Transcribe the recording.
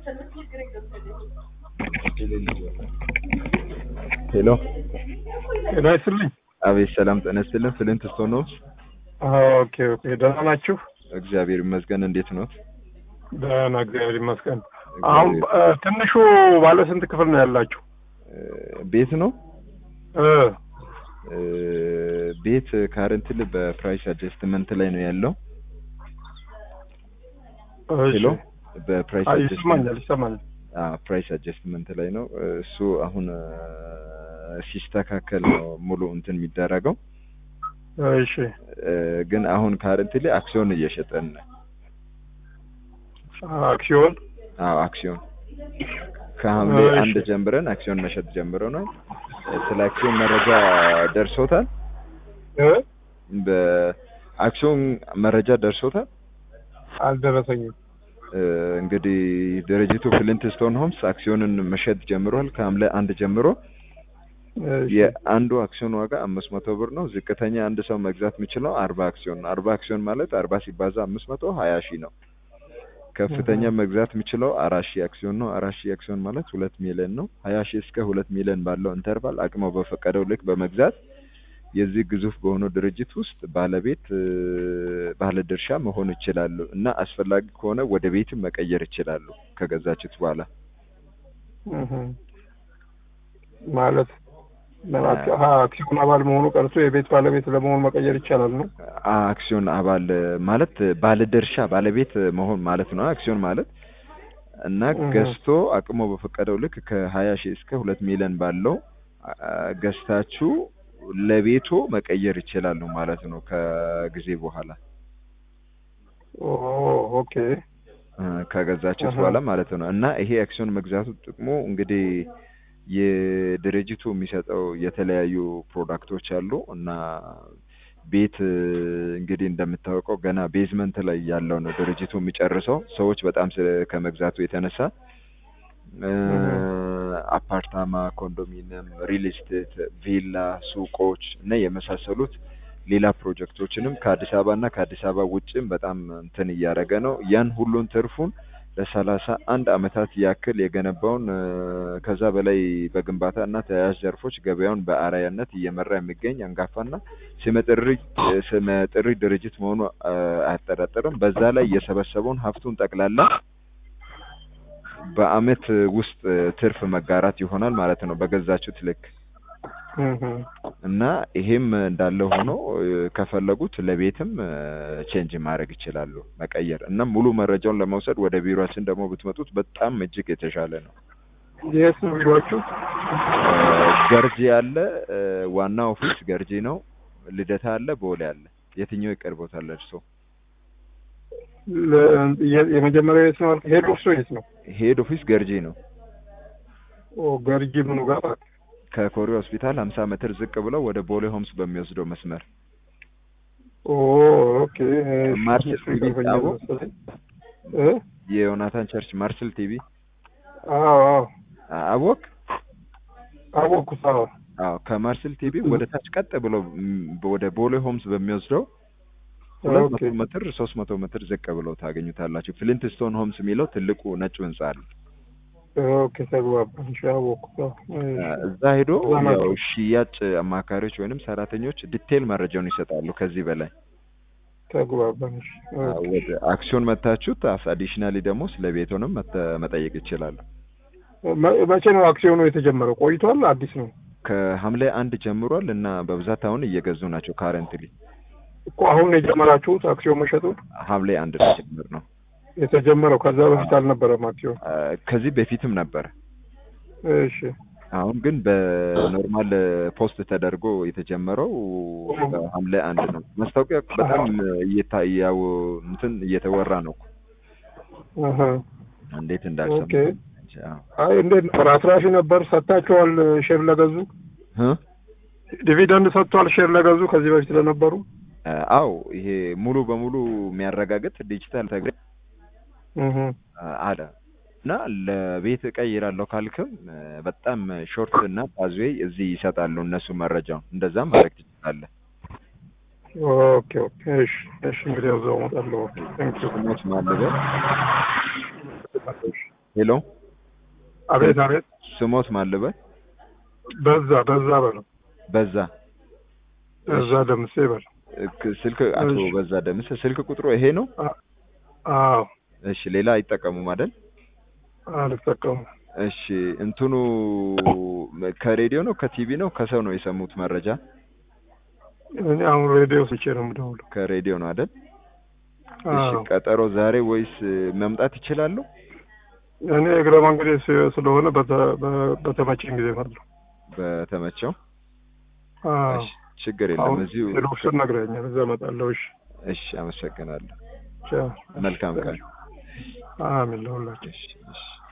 ሄሎ ጤና ይስጥልኝ። አቤት ሰላም ጤና ይስጥልን ፍልንት ስቶን ነው ኦኬ ኦኬ፣ ደህና ናችሁ? እግዚአብሔር ይመስገን እንዴት ነው ደህና እግዚአብሔር ይመስገን። አሁን እ፣ ትንሹ ባለ ስንት ክፍል ነው ያላችሁ? ቤት ነው እ፣ እ፣ ቤት ካረንትል በፕራይስ አጀስትመንት ላይ ነው ያለው እሺ። ሄሎ በፕራይስ አይ፣ አጀስትመንት ይሰማኛል ይሰማኛል። ፕራይስ አጀስትመንት ላይ ነው እሱ አሁን እ፣ ሲስተካከል ነው ሙሉ እንትን የሚደረገው እሺ እ፣ ግን አሁን ካረንትሊ አክሲዮን እየሸጠን ነው አክሲዮን አዎ አክሲዮን ከሐምሌ እሺ። አንድ ጀምረን አክሲዮን መሸጥ ጀምረናል። ስለ አክሲዮን መረጃ ደርሶታል። እ፣ በአክሲዮን መረጃ ደርሶታል። አልደረሰኝም። እ፣ እንግዲህ ድርጅቱ ፍሊንት ስቶን ሆምስ አክሲዮንን መሸጥ ጀምሯል። ከሐምሌ አንድ ጀምሮ እሺ፣ የአንዱ አክሲዮን ዋጋ አምስት መቶ ብር ነው። ዝቅተኛ አንድ ሰው መግዛት የሚችለው አርባ አክሲዮን ነው። አርባ አክሲዮን ማለት አርባ ሲባዛ አምስት መቶ ሀያ ሺህ ነው። ከፍተኛ መግዛት የሚችለው አራት ሺህ አክሲዮን ነው። አራት ሺህ አክሲዮን ማለት ሁለት ሚሊዮን ነው። ሀያ ሺህ እስከ ሁለት ሚሊዮን ባለው ኢንተርቫል አቅመው በፈቀደው ልክ በመግዛት የዚህ ግዙፍ በሆነው ድርጅት ውስጥ ባለቤት እ፣ ባለድርሻ መሆን ይችላሉ እና አስፈላጊ ከሆነ ወደ ቤትም መቀየር ይችላሉ ከገዛችሁት በኋላ እህ፣ ማለት ለማክ- አሀ፣ አክሲዮን አባል መሆኑ ቀርቶ የቤት ባለቤት ለመሆን መቀየር ይቻላል ነው? አክሲዮን አባል ማለት ባለድርሻ ባለቤት መሆን ማለት ነው። አክሲዮን ማለት እና እህ። ገዝቶ አቅሞ በፈቀደው ልክ ከሀያ ሺህ እስከ ሁለት ሚሊዮን ባለው አ፣ ገዝታችሁ ለቤቶ መቀየር ይችላሉ ማለት ነው ከጊዜ በኋላ ኦ ኦኬ። እ፣ ከገዛችሁት እህ። በኋላ ማለት ነው። እና ይሄ አክሲዮን መግዛቱ ጥቅሙ እንግዲህ የድርጅቱ የሚሰጠው የተለያዩ ፕሮዳክቶች አሉ እና ቤት እ፣ እንግዲህ እንደምታወቀው ገና ቤዝመንት ላይ ያለው ነው ድርጅቱ የሚጨርሰው ሰዎች በጣም ስለ- ከመግዛቱ የተነሳ እ፣ አፓርታማ፣ ኮንዶሚኒየም፣ ሪል ስቴት፣ ቪላ፣ ሱቆች እና የመሳሰሉት ሌላ ፕሮጀክቶችንም ከአዲስ አበባ እና ከአዲስ አበባ ውጭም በጣም እንትን እያደረገ ነው። ያን ሁሉን ትርፉን ለሰላሳ አንድ አመታት ያክል የገነባውን እ፣ ከዛ በላይ በግንባታ እና ተያያዥ ዘርፎች ገበያውን በአርአያነት እየመራ የሚገኝ አንጋፋና ስመጥሪ ስመጥሪ ድርጅት መሆኑ እ፣ አያጠራጥርም። በዛ ላይ የሰበሰበውን ሀብቱን ጠቅላላ በአመት ውስጥ ትርፍ መጋራት ይሆናል ማለት ነው በገዛችሁት ልክ እህ፣ እና ይሄም እንዳለ ሆኖ እ፣ ከፈለጉት ለቤትም ቼንጅ ማድረግ ይችላሉ መቀየር እና ሙሉ መረጃውን ለመውሰድ ወደ ቢሮችን ደግሞ ብትመጡት በጣም እጅግ የተሻለ ነው። የት ነው ቢሮአችሁ? እ፣ ገርጂ አለ እ፣ ዋና ኦፊስ ገርጂ ነው። ልደታ አለ፣ ቦሌ አለ። የትኛው ይቀርቦታል እርሶ? ለ- የ- የመጀመሪያው የት ነው? አልክ? ሄድ ኦፊሱ የት ነው? ሄድ ኦፊስ ገርጂ ነው። ኦ ገርጂ ምኑ ጋር? ከኮሪ ሆስፒታል 50 ሜትር ዝቅ ብለው ወደ ቦሌ ሆምስ በሚወስደው መስመር ኦ ኦኬ። እሺ፣ ማርሴል እሱ ቲቪ ይቀርበኛል አቦ? መሰለኝ። እ? የዮናታን ቸርች ማርሰል ቲቪ አዎ አዎ አወቅ አወቅኩት። አዎ አዎ ከማርሰል ቲቪ ወደ ታች ቀጥ ብሎ ም፣ ወደ ቦሌ ሆምስ በሚወስደው ሁለት ኦኬ መቶ ሜትር ሶስት መቶ ሜትር ዝቅ ብለው ታገኙታላችሁ። ፍሊንት ስቶን ሆምስ የሚለው ትልቁ ነጭ ህንጻ አለ። ኦኬ ተግባባን። እሺ አወቅኩት። አዎ እሺ። እዛ ሄዶ እዛ ነው። ያው ሽያጭ አማካሪዎች ወይንም ሰራተኞች ዲቴል መረጃውን ይሰጣሉ። ከዚህ በላይ ተግባባን። እሺ ኦኬ። ወደ አክሲዮን መታችሁት አዲሽናሊ ደግሞ ስለ ቤቶንም መተ- መጠየቅ ይችላሉ። መ- መቼ ነው አክሲዮኑ የተጀመረው? ቆይቷል? አዲስ ነው ከሐምሌ አንድ ጀምሯል እና በብዛት አሁን እየገዙ ናቸው። ካረንትሊ እኮ አሁን ነው የጀመራችሁት አክሲዮን መሸጡን? ሐምሌ አንድ ነው ጀምር ነው። የተጀመረው ከዛ በፊት አልነበረም አክሲዮን? አ፣ ከዚህ በፊትም ነበር። እሺ አሁን ግን በኖርማል ፖስት ተደርጎ የተጀመረው በሐምሌ አንድ ነው። ማስታወቂያ በጣም እየታያው እንትን እየተወራ ነው። አሀ። እንዴት እንዳልሰሙ ኦኬ። አይ እንዴት ነበር? አትራፊ ነበር? ሰጥታችኋል? ሼር ለገዙ ዲቪደንድ ሰጥቷል? ሼር ለገዙ ከዚህ በፊት ለነበሩ? አው ይሄ ሙሉ በሙሉ የሚያረጋግጥ ዲጂታል ተግሪ እህ አለ እና ለቤት እቀይራለሁ ካልክም እ፣ በጣም ሾርት እና ፓዝዌይ እዚህ ይሰጣሉ እነሱ መረጃውን። እንደዛም ማድረግ ትችላለህ። ኦኬ ኦኬ። እሺ እሺ። እንግዲህ ያው እዛው እመጣለሁ። ኦኬ ቴንክ ዩ ስሞች ማለበ ሄሎ አቤት አቤት። ስሞት ማልበል በዛ በዛ በለው በዛ በዛ ደምሴ በለው። ክ- ስልክ አቶ እሺ። በዛ ደምስ ስልክ ቁጥሩ ይሄ ነው። አ- አዎ እሺ ሌላ አይጠቀሙም አይደል? አልጠቀሙም። እሺ እንትኑ ከሬዲዮ ነው ከቲቪ ነው ከሰው ነው የሰሙት መረጃ? እኔ አሁን ሬዲዮ ስቼ ነው የምደውለው። ከሬዲዮ ነው አይደል? እሺ አዎ ቀጠሮ ዛሬ ወይስ መምጣት ይችላሉ? እኔ እግረ መንገዴ ስ- ስለሆነ በተ- በ- በተመቸኝ ጊዜ እመጣለሁ። በተመቸው አዎ እሺ ችግር የለም አሁን እዚሁ ሄዶክስን ነግረኛል። እዛ እመጣለሁ። እሺ እሺ አመሰግናለሁ ቻው። መልካም ቀን አሜን ለሁላችን። እሺ እሺ